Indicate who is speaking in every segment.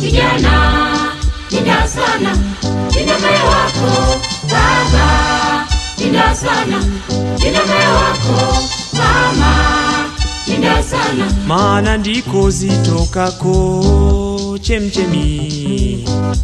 Speaker 1: kijana, linda sana, linda moyo wako baba, linda sana, linda moyo wako mama, linda sana,
Speaker 2: maana ndiko zitokako chemchemi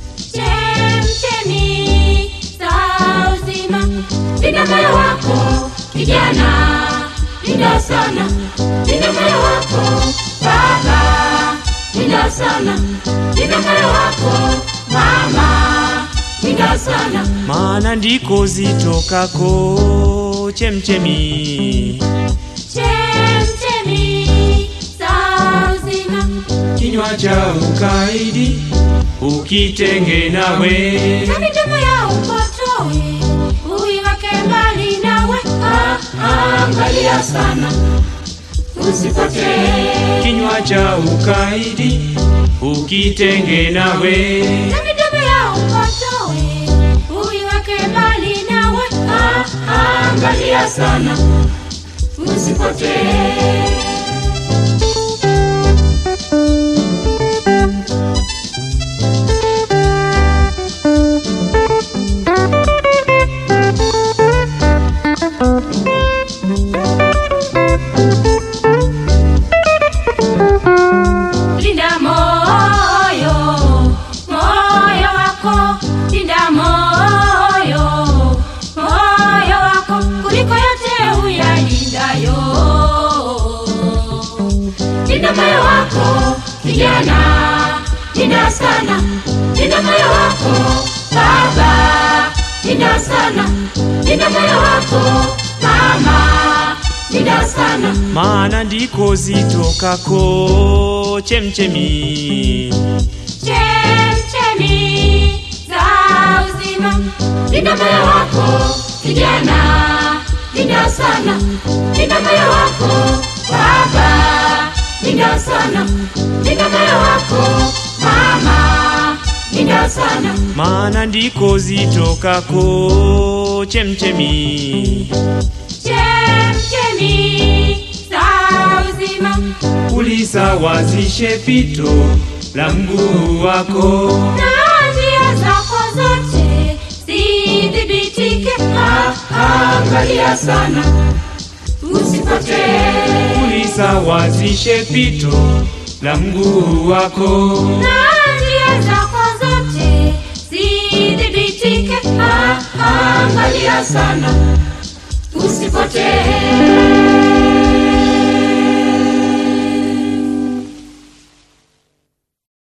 Speaker 1: chemchemi za uzima. Linda moyo wako kijana, linda sana, linda moyo wako baba, linda sana, linda moyo wako mama, linda sana,
Speaker 2: maana ndiko zitokako chemchemi
Speaker 1: chemchemi za uzima.
Speaker 2: kinywa cha ukaidi ukitenge nawe
Speaker 1: na midomo ya upotoe uiweke mbali nawe. Ah, Angalia sana usipotee,
Speaker 2: kinywa cha ukaidi ukitenge nawe
Speaker 1: na midomo ya upotoe uiweke mbali nawe. Ah, Angalia sana usipotee. Linda moyo, moyo wako, linda moyo, moyo wako kuliko yote uyalindayo. Linda moyo wako kijana, linda sana, linda moyo wako baba, linda sana, linda moyo wako mama, linda sana.
Speaker 2: maana ndiko zitokako chemchemi
Speaker 1: chemchemi za uzima. Linda moyo wako kijana, linda sana, linda moyo wako baba, linda sana, linda moyo wako mama, linda sana,
Speaker 2: maana ndiko zitokako chemchemi
Speaker 1: chemchemi za uzima.
Speaker 2: ulisawazishe pito la mguu wako
Speaker 1: Na njia zako zote zidhibitike. Ah, Angalia sana usipotee.
Speaker 2: ulisawazishe pito la mguu wako
Speaker 1: na njia zako zote zidhibitike. Ah, Angalia sana usipotee.